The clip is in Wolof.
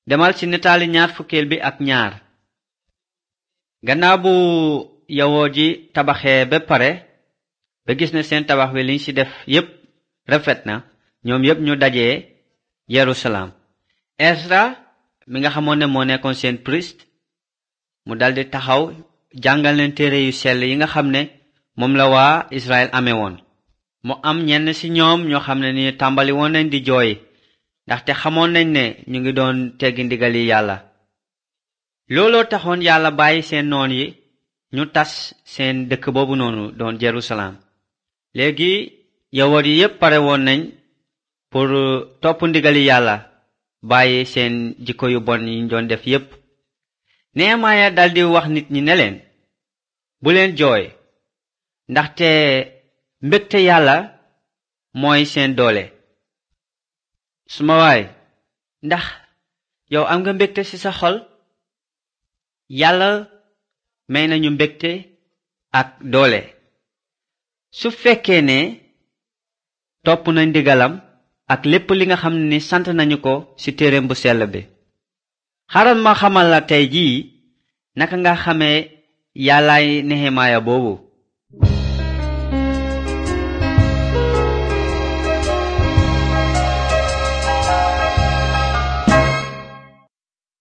demal ci nataali ñaar fukkeel bi ak ñaar gannaaw bu yawoo ji tabaxee ba pare ba gis ne seen tabax wi liñ ci def yépp rafet na ñoom yépp ñu dajee yerusalem esra mi nga xamoon ne moo nekkoon seen priest mu daldi taxaw jàngal leen téere yu sell yi nga xam ne moom la waa israel amee woon mu am ñenn ci ñoom ñoo xam ne ni tàmbali woon nañ di jooy ndaxte xamoon nañ ne ñu ngi doon teggi ndigali yàlla looloo taxoon yàlla bàyyi seen noon yi ñu tas seen dëkk boobu noonu doon jerusalem léegi yawut yi yépp pare woon nañ pour topp ndigali yàlla bàyyi seen jikko yu bon yi ñu doon def yépp Nehemiya daldi wax nit ñi ne leen bu leen jooy ndaxte mbégte yàlla mooy seen doole suma waay ndax yow am nga mbégte ci sa xol yàlla may nañu mbégte ak doole su fekkee ne topp nañ ndigalam ak lépp li nga xam ni sant nañu ko ci téereem bu sell bi xaral ma xamal la tey jii naka nga xamee yàllaay Nehemiya boobu